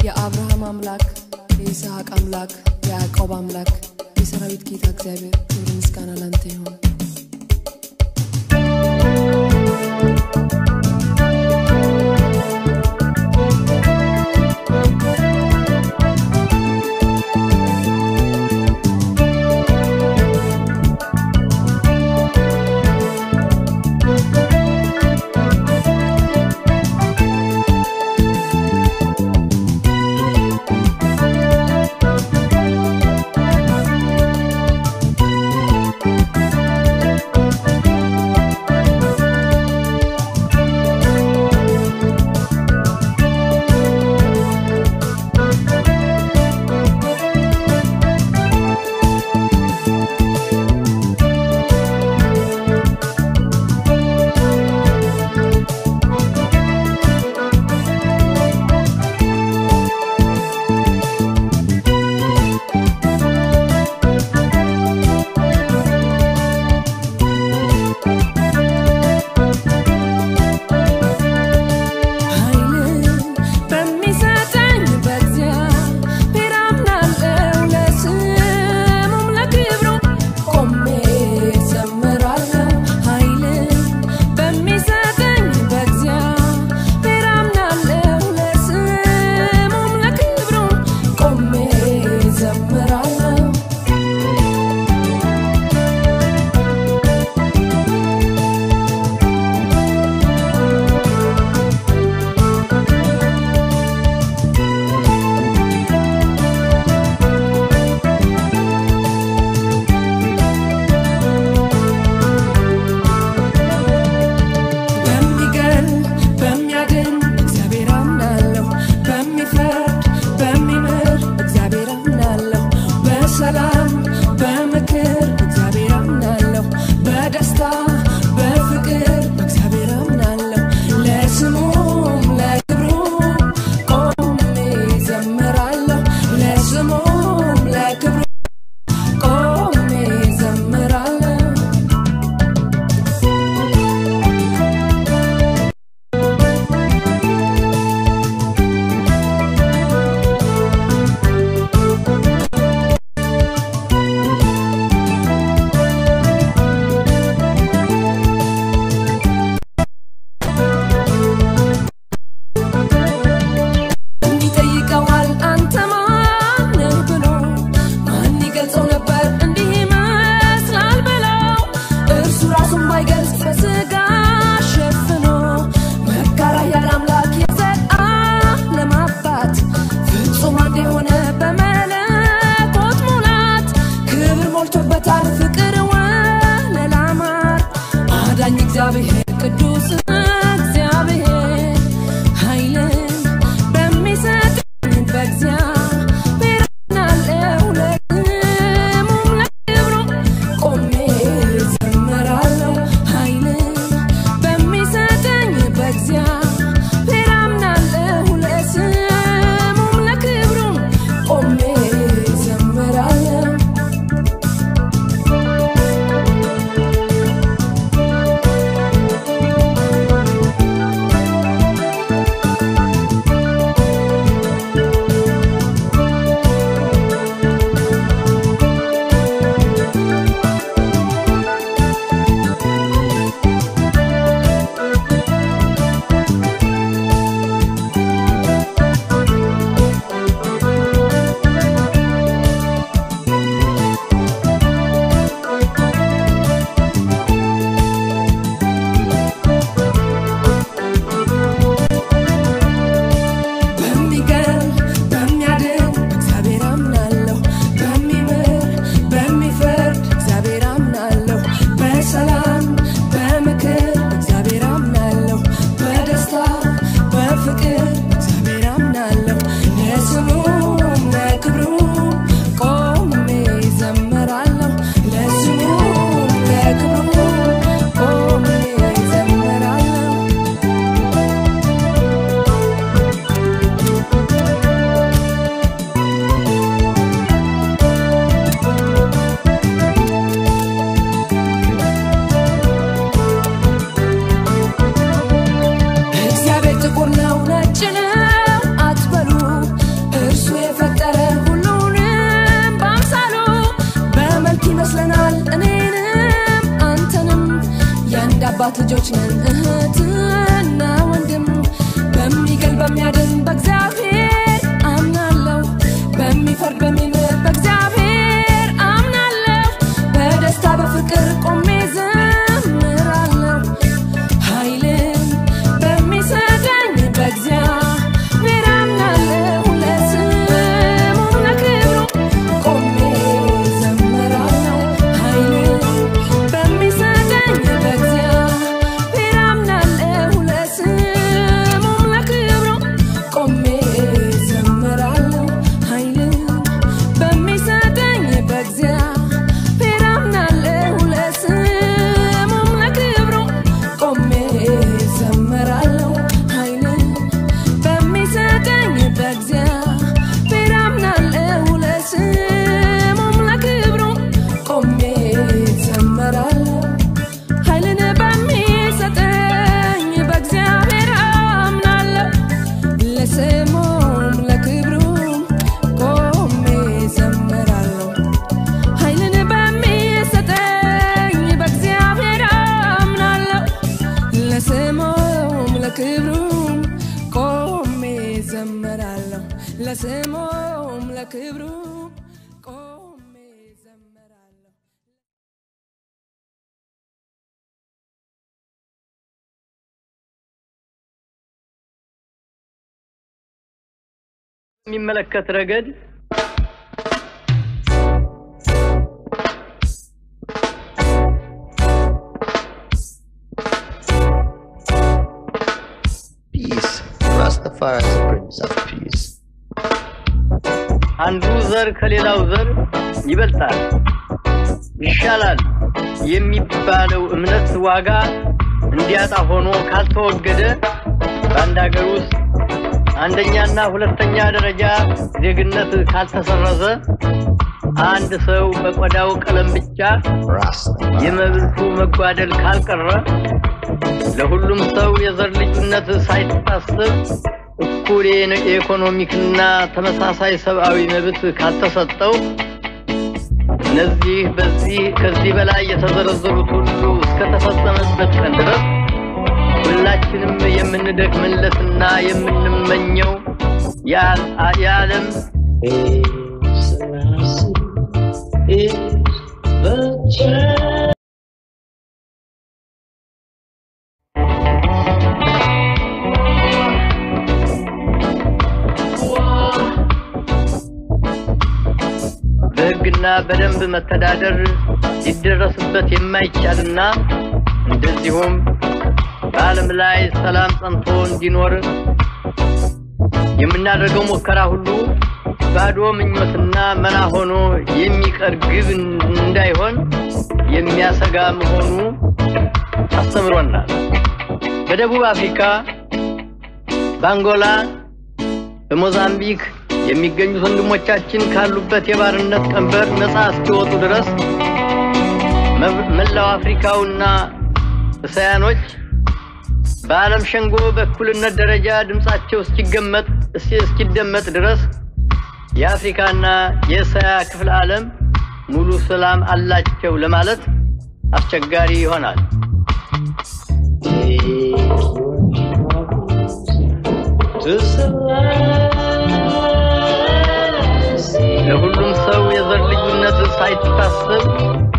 የአብርሃም አምላክ የይስሐቅ አምላክ የያዕቆብ አምላክ የሰራዊት ጌታ እግዚአብሔር ክብር ምስጋና ላንተ ይሁን። ♪ ለስሙም ለክብሩ ቆሜ ዘመራለሁ። የሚመለከት ረገድ Peace. Rastafari is the Prince of Peace. አንዱ ዘር ከሌላው ዘር ይበልጣል፣ ይሻላል የሚባለው እምነት ዋጋ እንዲያጣ ሆኖ ካልተወገደ በአንድ ሀገር ውስጥ አንደኛና ሁለተኛ ደረጃ ዜግነት ካልተሰረዘ አንድ ሰው በቆዳው ቀለም ብቻ Rastafari. የመብቱ መጓደል ካልቀረ ለሁሉም ሰው የዘር ልዩነት ሳይታሰብ እኩል የነ- የኢኮኖሚክና ተመሳሳይ ሰብአዊ መብት ካልተሰጠው እነዚህ በዚህ ከዚህ በላይ የተዘረዘሩት ሁሉ እስከተፈጸመበት ቀን ድረስ ሁላችንም የምንደክምለትና የምንመኘው የዓል- የዓለም Peace. Rastafari is the champ. በሕግና በደንብ መተዳደር ሊደረስበት የማይቻልና እንደዚሁም በዓለም ላይ ሰላም ጸንቶ እንዲኖር የምናደርገው ሙከራ ሁሉ ባዶ ምኞትና መና ሆኖ የሚቀር ግብ እንዳይሆን የሚያሰጋ መሆኑ አስተምሮናል። በደቡብ አፍሪካ፣ በአንጎላ፣ በሞዛምቢክ የሚገኙት ወንድሞቻችን ካሉበት የባርነት ቀንበር ነፃ እስኪወጡ ድረስ መብ- መላው አፍሪካውና እስያኖች በዓለም ሸንጎ በእኩልነት ደረጃ ድምፃቸው እስኪገመጥ እስኪ- እስኪደመጥ ድረስ የአፍሪካና የእስያ ክፍለ ዓለም ሙሉ ሰላም አላቸው ለማለት አስቸጋሪ ይሆናል። Take your troubles to Celestia. ለሁሉም ሰው የዘር ልዩነት ሳይታሰብ